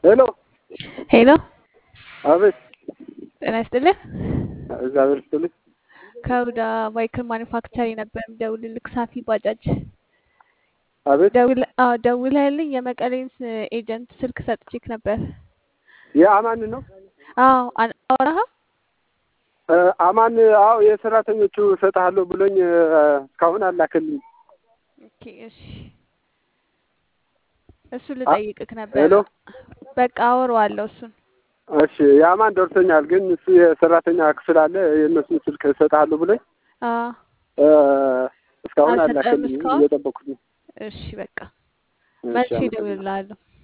ሄሎ ሄሎ አቤት። ጤና ይስጥልህ። እግዚአብሔር ይስጥልኝ። ከሁዳ ማይክል ማኒፋክቸሪ ነበር የምደውልልህ። ሳፊ ባጃጅ አቤት። ደውለ- አዎ፣ ደውለህልኝ የመቀሌን ስ- ኤጀንት ስልክ ሰጥቼክ ነበር። የአማን ነው አዎ አን- አወራኸው? እ፣ አማን። አዎ የሰራተኞቹ እሰጥሃለሁ ብሎኝ እ፣ እስካሁን አላከልኝ። ኦኬ እሺ፣ እሱ ልጠይቅክ ነበር። ሄሎ በቃ አወራዋለሁ እሱን። እሺ፣ የአማን ደርሶኛል፣ ግን እሱ የሰራተኛ ክፍል አለ የእነሱን ስልክ እሰጥሃለሁ ብሎኝ አዎ እ፣ እስካሁን አልሰጠህም አላከልኝ። እስካሁን? እየጠበኩት ነው። እሺ በቃ እሺ፣ መልሼ አመሰግናለሁ። እደውልልሃለሁ።